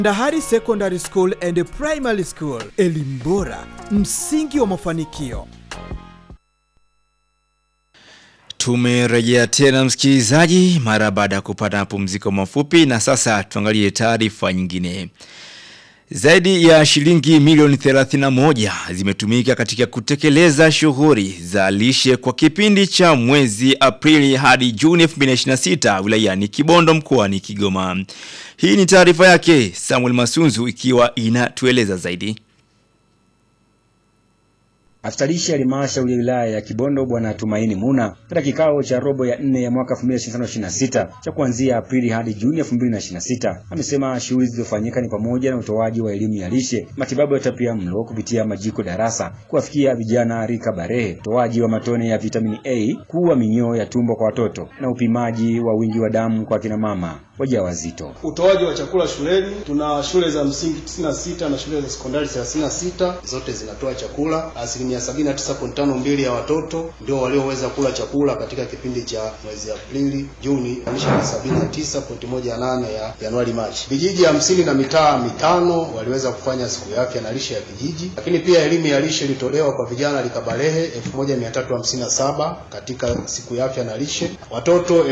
Ndahari Secondary School and Primary School, elimu bora, msingi wa mafanikio. Tumerejea tena msikilizaji, mara baada ya kupata mapumziko mafupi, na sasa tuangalie taarifa nyingine. Zaidi ya shilingi milioni 31 zimetumika katika kutekeleza shughuli za lishe kwa kipindi cha mwezi Aprili hadi Juni 2026 wilayani Kibondo mkoani Kigoma. Hii ni taarifa yake Samuel Masunzu ikiwa inatueleza zaidi. Afisa lishe halmashauri ya wilaya ya Kibondo Bwana Tumaini Muna katika kikao cha robo ya nne ya mwaka 2025-26 cha kuanzia Aprili hadi Juni 2026 amesema shughuli zilizofanyika ni pamoja na utoaji wa elimu ya lishe, matibabu ya utapiamlo kupitia majiko darasa, kuwafikia vijana rika barehe, utoaji wa matone ya vitamini A, kuua minyoo ya tumbo kwa watoto na upimaji wa wingi wa damu kwa kina mama wajawazito. Utoaji wa chakula shuleni, tuna shule za msingi 96 na shule za sekondari 36, zote zinatoa chakula. Asilimia 79.52 ya watoto ndio walioweza kula chakula katika kipindi cha mwezi Aprili, Juni, anisha 79.18 ya Januari, Machi. Vijiji hamsini na mitaa mitano waliweza kufanya siku ya afya na lishe ya kijiji, lakini pia elimu ya lishe ilitolewa kwa vijana likabarehe 1357 katika siku ya afya na lishe. Watoto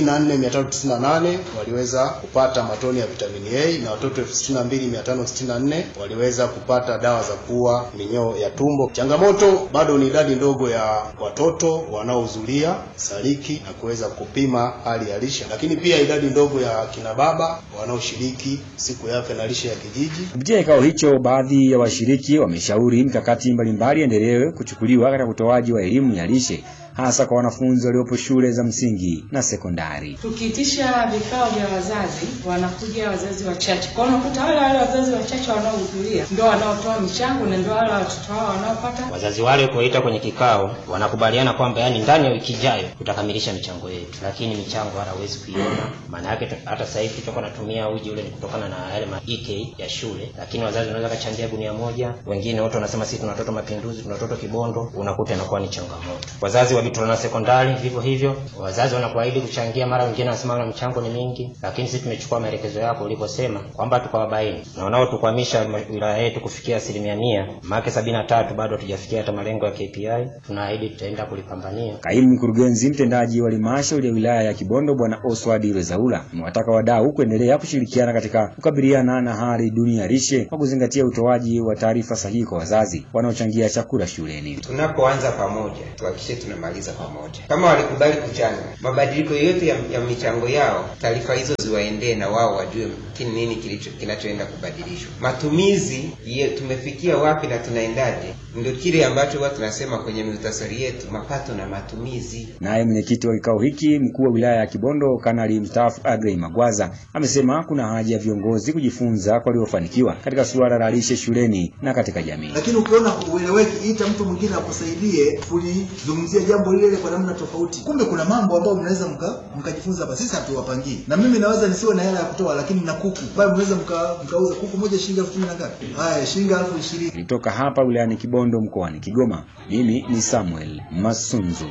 74398 waliweza kupata matone ya vitamini A na watoto 62564 waliweza kupata dawa za kuua minyoo ya tumbo. Changamoto bado ni idadi ndogo ya watoto wanaohudhuria saliki na kuweza kupima hali ya lishe, lakini pia idadi ndogo ya kina baba wanaoshiriki siku ya afya na lishe ya kijiji. Kupitia kikao hicho, baadhi ya washiriki wameshauri mikakati mbalimbali endelewe kuchukuliwa katika utoaji wa elimu ya lishe hasa kwa wanafunzi waliopo shule za msingi na sekondari. Tukiitisha vikao vya wazazi, wanakuja wazazi wachache, kwa unakuta wale wale wazazi wachache wanaohudhuria ndio wanaotoa michango na ndio wale watoto wao wanaopata. Wazazi wale kuita kwenye kikao wanakubaliana kwamba yani ndani ya wiki ijayo tutakamilisha michango yetu, lakini michango hawezi kuiona. Maana yake hata sasa hivi tutakuwa natumia uji ule ni kutokana na yale ma EK ya shule, lakini wazazi wanaweza kachangia gunia moja, wengine wote wanasema sisi tuna watoto Mapinduzi, tuna watoto Kibondo, unakuta inakuwa ni changamoto. Wazazi wa Bitula na sekondari vivyo hivyo, wazazi wanakuahidi kuchangia, mara wengine wanasema na mchango ni mingi, lakini sisi tumechukua maelekezo yako ulivyosema kwamba tukawabaini na wanaotukwamisha wilaya yetu kufikia asilimia mia maake sabini na tatu bado hatujafikia hata malengo ya KPI. Tunaahidi tutaenda kulipambania. Kaimu mkurugenzi mtendaji wa halmashauri ya wilaya ya Kibondo Bwana Oswald Rezaula amewataka wadau kuendelea kushirikiana katika kukabiliana na hali duni ya lishe kwa kuzingatia utoaji wa taarifa sahihi kwa wazazi wanaochangia chakula shuleni. Tunapoanza pamoja, tuhakikishe tunamaliza pamoja. Kama walikubali kuchanga, mabadiliko yote ya, ya michango yao, taarifa hizo ziwaendee na wao wajue kini nini kilicho kinachoenda kubadilishwa. Matumizi ye, tumefikia wapi na tunaendaje, ndio kile ambacho huwa tunasema kwenye muhtasari yetu, mapato na matumizi. Naye mwenyekiti wa kikao hiki mkuu wa wilaya ya Kibondo Kanali mstaafu Agrey Magwaza amesema kuna haja ya viongozi kujifunza kwa waliofanikiwa katika suala la lishe shuleni na katika jamii. Lakini ukiona ueleweki, ita mtu mwingine akusaidie kulizungumzia jambo lile kwa namna tofauti. Kumbe kuna mambo ambayo mnaweza mkajifunza hapa. Sisi hatuwapangii, na mimi naweza nisiwe na hela ya kutoa, lakini na kuku ambayo mnaweza mkauza kuku moja shilingi elfu kumi na ngapi? Haya, shilingi elfu ishirini. Kutoka hapa wilayani Kibondo mkoani Kigoma, mimi ni Samuel Masunzu.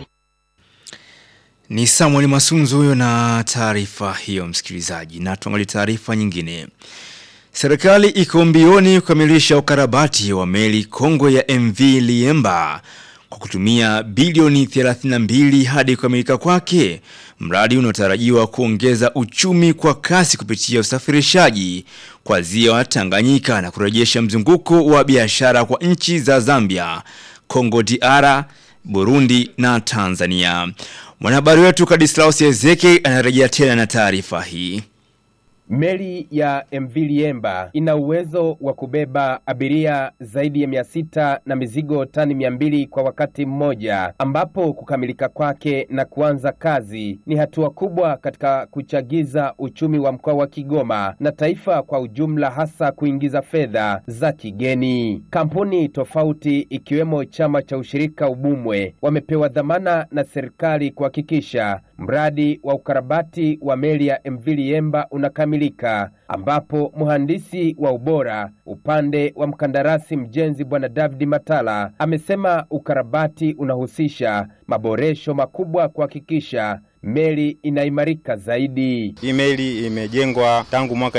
Ni Samuel Masunzu huyo na taarifa hiyo msikilizaji, na tuangalie taarifa nyingine. Serikali iko mbioni kukamilisha ukarabati wa meli kongwe ya MV Liemba kwa kutumia bilioni 32 hadi kukamilika kwake, mradi unaotarajiwa kuongeza uchumi kwa kasi kupitia usafirishaji kwa ziwa Tanganyika na kurejesha mzunguko wa biashara kwa nchi za Zambia, Kongo DR, Burundi na Tanzania. Mwanahabari wetu Kadislaus Ezeke anarejea tena na taarifa hii. Meli ya MV Liemba ina uwezo wa kubeba abiria zaidi ya mia sita na mizigo tani mia mbili kwa wakati mmoja, ambapo kukamilika kwake na kuanza kazi ni hatua kubwa katika kuchagiza uchumi wa mkoa wa Kigoma na taifa kwa ujumla, hasa kuingiza fedha za kigeni. Kampuni tofauti ikiwemo chama cha ushirika Ubumwe wamepewa dhamana na serikali kuhakikisha mradi wa ukarabati wa meli ya MV Liemba unakamilika ambapo mhandisi wa ubora upande wa mkandarasi mjenzi Bwana David Matala amesema ukarabati unahusisha maboresho makubwa kuhakikisha meli inaimarika zaidi. Hii meli imejengwa tangu mwaka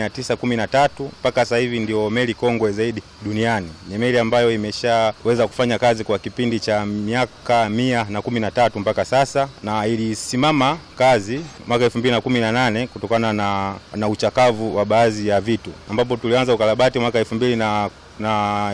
1913 mpaka sasa hivi ndio meli kongwe zaidi duniani. Ni meli ambayo imeshaweza kufanya kazi kwa kipindi cha miaka mia na kumi na tatu mpaka sasa, na ilisimama kazi mwaka 2018 kutokana na, na uchakavu wa baadhi ya vitu, ambapo tulianza ukarabati mwaka 2000 na na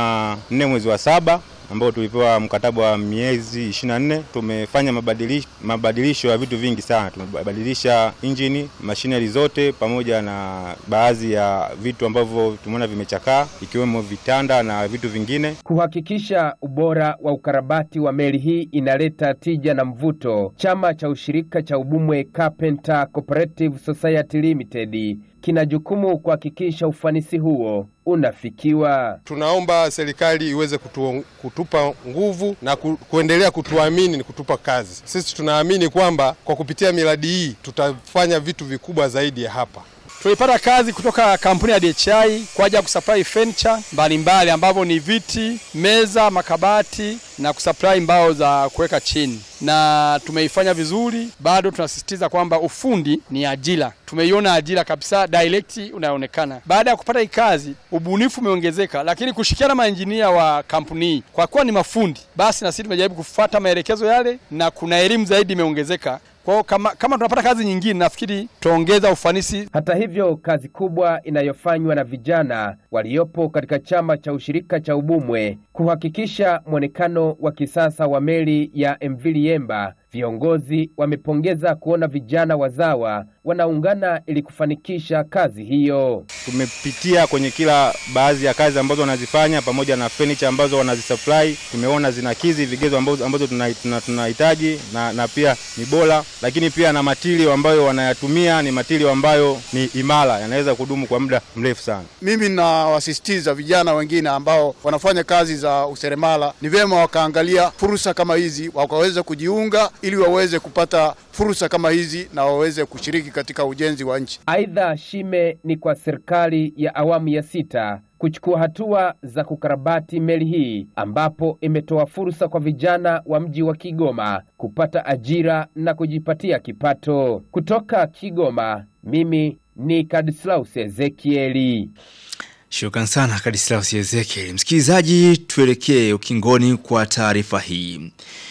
24 mwezi wa saba ambao tulipewa mkataba wa miezi 24. Tumefanya mabadilisho, mabadilisho ya vitu vingi sana. Tumebadilisha injini, machinery zote pamoja na baadhi ya vitu ambavyo tumeona vimechakaa ikiwemo vitanda na vitu vingine. Kuhakikisha ubora wa ukarabati wa meli hii inaleta tija na mvuto, chama cha ushirika cha Ubumwe Carpenter Cooperative Society Limited kina jukumu kuhakikisha ufanisi huo unafikiwa. Tunaomba serikali iweze kutu, kutupa nguvu na ku, kuendelea kutuamini ni kutupa kazi. Sisi tunaamini kwamba kwa kupitia miradi hii tutafanya vitu vikubwa zaidi ya hapa. Tulipata kazi kutoka kampuni ya DHI kwa ajili ya kusupply furniture mbalimbali ambavyo ni viti, meza, makabati na kusupply mbao za kuweka chini, na tumeifanya vizuri. Bado tunasisitiza kwamba ufundi ni ajira, tumeiona ajira kabisa direct unaonekana. Baada ya kupata hii kazi, ubunifu umeongezeka, lakini kushikiana na maenjinia wa kampuni hii, kwa kuwa ni mafundi, basi na sisi tumejaribu kufuata maelekezo yale, na kuna elimu zaidi imeongezeka. Kwa hiyo kama, kama tunapata kazi nyingine nafikiri tuongeza ufanisi. Hata hivyo, kazi kubwa inayofanywa na vijana waliopo katika chama cha ushirika cha Ubumwe kuhakikisha mwonekano wa kisasa wa meli ya MV Liemba. Viongozi wamepongeza kuona vijana wazawa wanaungana ili kufanikisha kazi hiyo. Tumepitia kwenye kila baadhi ya kazi ambazo wanazifanya pamoja na furniture ambazo wanazisupply, tumeona zinakizi vigezo ambazo, ambazo tunahitaji na, na pia ni bora, lakini pia na matirio ambayo wanayatumia ni matirio ambayo ni imara, yanaweza kudumu kwa muda mrefu sana. Mimi nawasisitiza vijana wengine ambao wanafanya kazi za useremala, ni vyema wakaangalia fursa kama hizi, wakaweza kujiunga ili waweze kupata fursa kama hizi na waweze kushiriki katika ujenzi wa nchi. Aidha, shime ni kwa serikali ya awamu ya sita kuchukua hatua za kukarabati meli hii ambapo imetoa fursa kwa vijana wa mji wa Kigoma kupata ajira na kujipatia kipato. Kutoka Kigoma, mimi ni Kadislaus Ezekieli. Shukran sana Kadislaus Ezekieli. Msikilizaji, tuelekee ukingoni kwa taarifa hii.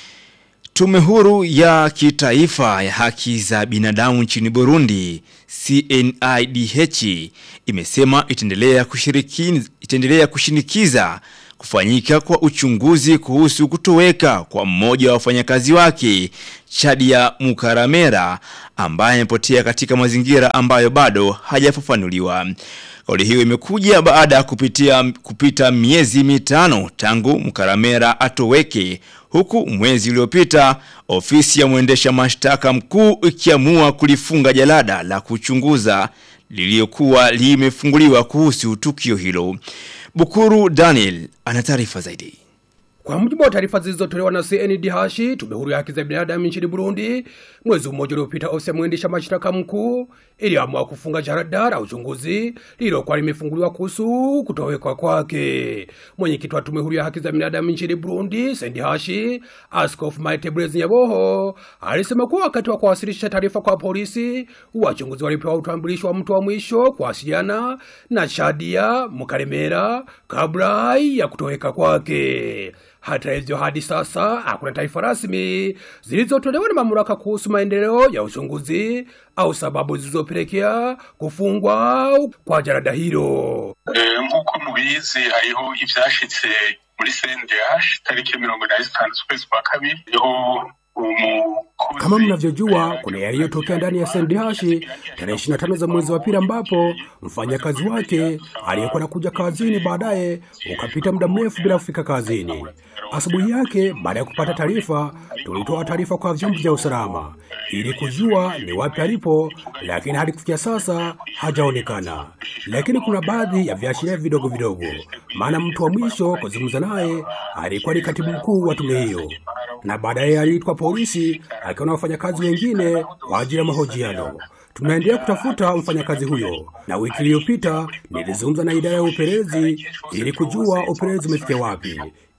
Tume huru ya kitaifa ya haki za binadamu nchini Burundi CNIDH imesema itaendelea kushiriki itaendelea kushinikiza kufanyika kwa uchunguzi kuhusu kutoweka kwa mmoja wa wafanyakazi wake Chadia Mukaramera ambaye amepotea katika mazingira ambayo bado hajafafanuliwa. Kauli hiyo imekuja baada ya kupitia kupita miezi mitano tangu Mkaramera atoweke huku mwezi uliopita ofisi ya mwendesha mashtaka mkuu ikiamua kulifunga jalada la kuchunguza lililokuwa limefunguliwa kuhusu tukio hilo. Bukuru Daniel ana taarifa zaidi. Kwa mujibu wa taarifa zilizotolewa na CNDH, tume huru ya haki za binadamu nchini Burundi, mwezi mmoja uliopita, ofisi ya mwendesha mashtaka mkuu iliamua kufunga jarada la uchunguzi lililokuwa limefunguliwa kuhusu kutoweka kwake. Mwenyekiti wa tume huru ya haki za binadamu nchini Burundi, CNDH, Askofu Maite Blaise Nyaboho, alisema kuwa wakati wa kuwasilisha taarifa kwa polisi, wachunguzi walipewa utambulisho wa mtu wa mwisho kuwasiliana na Shadia Mukaremera kabla ya kutoweka kwake. Hata hivyo hadi sasa hakuna taarifa rasmi zilizotolewa na mamlaka kuhusu maendeleo ya uchunguzi au sababu zilizopelekea kufungwa kwa jarada hilo. nk'uko mubizi hariho ivyashitse muri CNDH tariki mirongo inani zitanu z'ukwezi kwa kabiri niho kama mnavyojua kuna yaliyotokea ndani ya SNDH tarehe 25 za mwezi wa pili, ambapo mfanyakazi wake aliyekuwa anakuja kazini baadaye ukapita muda mrefu bila kufika kazini. Asubuhi yake, baada ya kupata taarifa, tulitoa taarifa kwa vyombo vya usalama ili kujua ni wapi alipo, lakini hadi kufikia sasa hajaonekana. Lakini kuna baadhi ya viashiria vidogo vidogo, maana mtu wa mwisho kuzungumza naye alikuwa ni katibu mkuu wa tume hiyo, na baadaye aliitwa polisi akiwa na wafanyakazi wengine kwa ajili ya mahojiano. Tunaendelea kutafuta mfanyakazi huyo, na wiki iliyopita nilizungumza na idara ya upelelezi ili kujua upelelezi umefikia wapi,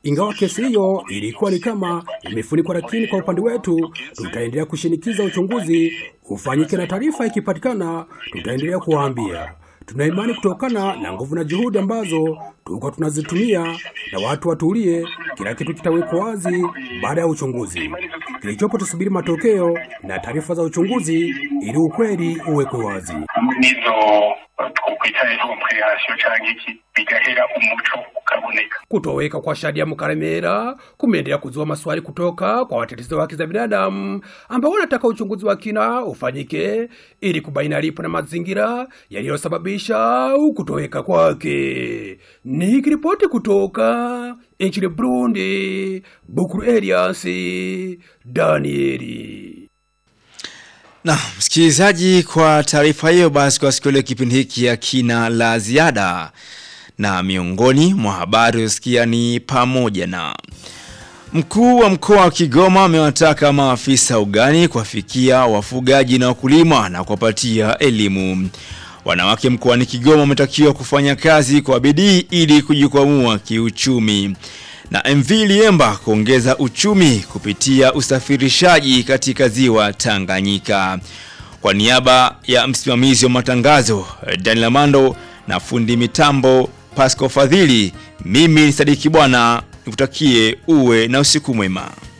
Ingawa kesi hiyo ilikuwa ni kama imefunikwa, lakini kwa upande wetu tutaendelea kushinikiza uchunguzi ufanyike, na taarifa ikipatikana tutaendelea kuwaambia. Tuna imani kutokana na nguvu na juhudi ambazo tulikuwa tunazitumia, na watu watulie, kila kitu kitawekwa wazi baada ya uchunguzi. Kilichopo tusubiri matokeo na taarifa za uchunguzi ili ukweli uwekwe wazi. hamwe n'izo twokwita inkomperasiyo cyangwa iki bigahera umuco ukaboneka Kutoweka kwa Shadia Mukaremera kumeendelea kuzua maswali kutoka kwa watetezi wa haki za binadamu ambao wanataka uchunguzi wa kina ufanyike ili kubaini alipo na mazingira yaliyosababisha kutoweka kwake. Nikiripoti kutoka nchini Burundi, Bukuru Elias Danieli. Na msikilizaji, kwa taarifa hiyo basi, kwa siku ya leo kipindi hiki ya kina la ziada, na miongoni mwa habari usikia ni pamoja na mkuu wa mkoa wa Kigoma amewataka maafisa ugani kuwafikia wafugaji na wakulima na kuwapatia elimu. Wanawake mkoani Kigoma wametakiwa kufanya kazi kwa bidii ili kujikwamua kiuchumi na MV Liemba kuongeza uchumi kupitia usafirishaji katika ziwa Tanganyika. Kwa niaba ya msimamizi wa matangazo Daniel Mando na fundi mitambo Pasco Fadhili, mimi ni Sadiki Bwana nikutakie uwe na usiku mwema.